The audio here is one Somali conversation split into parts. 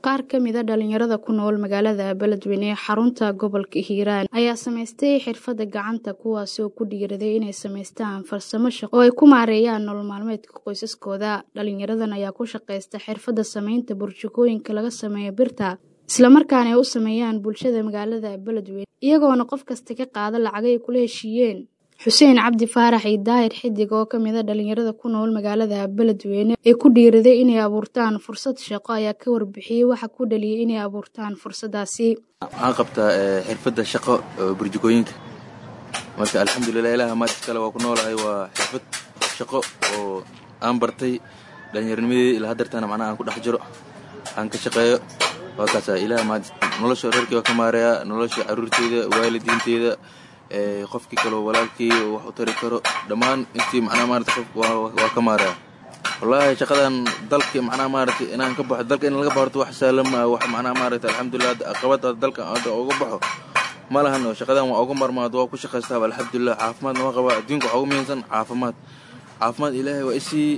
qaar ka mida dhalinyarada ku nool magaalada beledweyne ee xarunta gobolka hiiraan ayaa samaystay xirfadda gacanta kuwaasi oo ku dhiiraday inay samaystaan farsamo shaqo oo ay ku maareeyaan nolol maalmeedka qoysaskooda dhalinyaradan ayaa ku shaqaysta xirfadda samaynta burjukooyinka laga sameeyo birta islamarkaana ay u sameeyaan bulshada magaalada beledweyne iyagoona qof kasta ka qaada lacagay kula heshiiyeen xuseen cabdi faarax iyo daahir xidig oo ka mida dhalinyarada ku nool magaalada beledweyne ee ku dhiiraday inay abuurtaan fursad shaqo ayaa ka warbixiyey waxa ku dhaliyay inay abuurtaan fursadaasi waxaan qabtaa xirfadda shaqo burjukooyinka marka alxamdulilah ilaah maadis kale waa ku noolahay waa xirfad shaqo oo aan bartay dhallinyarnimadii ilaa hadeertana macnaha aan ku dhex jiro aan ka shaqeeyo waa kaasa ilaah maadis nolosha reerkii waa ka maareeyaa nolosha carruurteyda waalidiinteeda qofkii kaloo walaalkii wax u tari karo dhammaan intii macnaha maarata qof waa ka maareeya wallaahi shaqadan dalka macnaha maaragtay inaan ka baxo dalka in laga baxorto wax sahlan maa wax macnaha maaragtay alxamdulilah qabada dalka hadda uga baxo ma lahan shaqadan waa uga marmaad waa ku shaqaystaaba alxamdulilah caafimaadna waa qabaa adduunka waxaa ugu muhiimsan caafimaad caafimaad ilaahay waa isii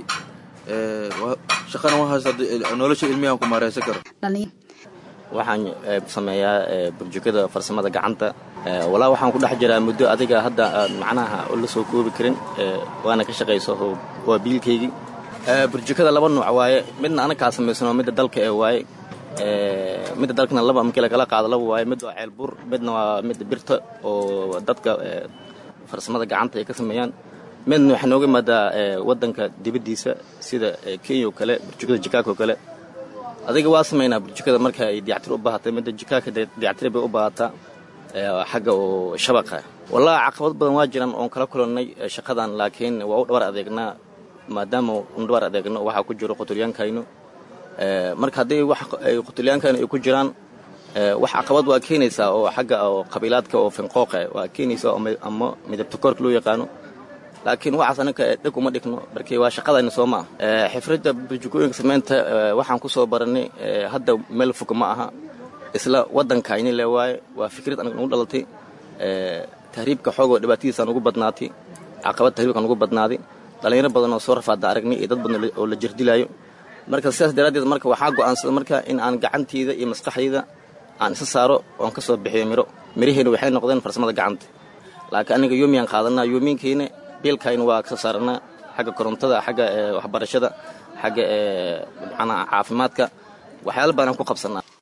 shaqana waa haysta nolosha ilmiyahan ku maareysan karo waxaan sameeyaa burjukada farsamada gacanta walaa waxaan ku dhex jiraa muddo adiga hadda aan macnaha la soo koobi karin waana ka shaqayso waa biilkaygii burjukada laba nuuc waaye midna anakaa samaysano midda dalka ee waaye midda dalkana laba markii lagala qaado laba waaye mid waa ceelbur midna waa midda birta oo dadka farsamada gacanta ay ka sameeyaan midna waxaa nooga imaadaa waddanka dibaddiisa sida kenya oo kale burjukada jikaaka oo kale adiga waa samaynaa burjukada marka ay dayactir u baahatay midda jikaaka dayactir bay u baahataa xagga oo shabaqa wallahi caqabad badan waa jiraan oon kala kulannay shaqadan laakiin waa u dhabar adeegnaa maadaama un dhabar adeegno waxaa ku jiro qutulyaankayno marka haddii wax qutulyaankayno ay ku jiraan wax caqabad waa keenaysaa oo xagga oo qabiilaadka oo finqooqa waa keenaysaa ama midabta koorka loo yaqaano laakiin waxaas anaka dheg uma dhigno markii waa shaqadayna soo ma ah xifradda burjukooyinka samaynta waxaan ku soo barannay hadda meel fog ma aha isla waddankayni le waaye waa fikrad anaga nagu dhalatay tahriibka xoogoo dhibaatadiisa nugu badnaatay caqabad tahriibka nugu badnaaday dhallinyaro badan oo soo rafaada aragnay iyo dad badan oo la jirdilaayo marka sidaas daraaddeed marka waxaa go'aansada marka in aan gacantayda iyo maskaxdayda aan isa saaro oon ka soo bixiyo miro miraheena waxay noqdeen farsamada gacanta laakiin aniga yoomiyaan qaadanaa yoomiinkayna biilkayna waa kasoo saaranaa xagga korontada xagga waxbarashada xagga macnaa caafimaadka waxyaala baanaan ku qabsanaa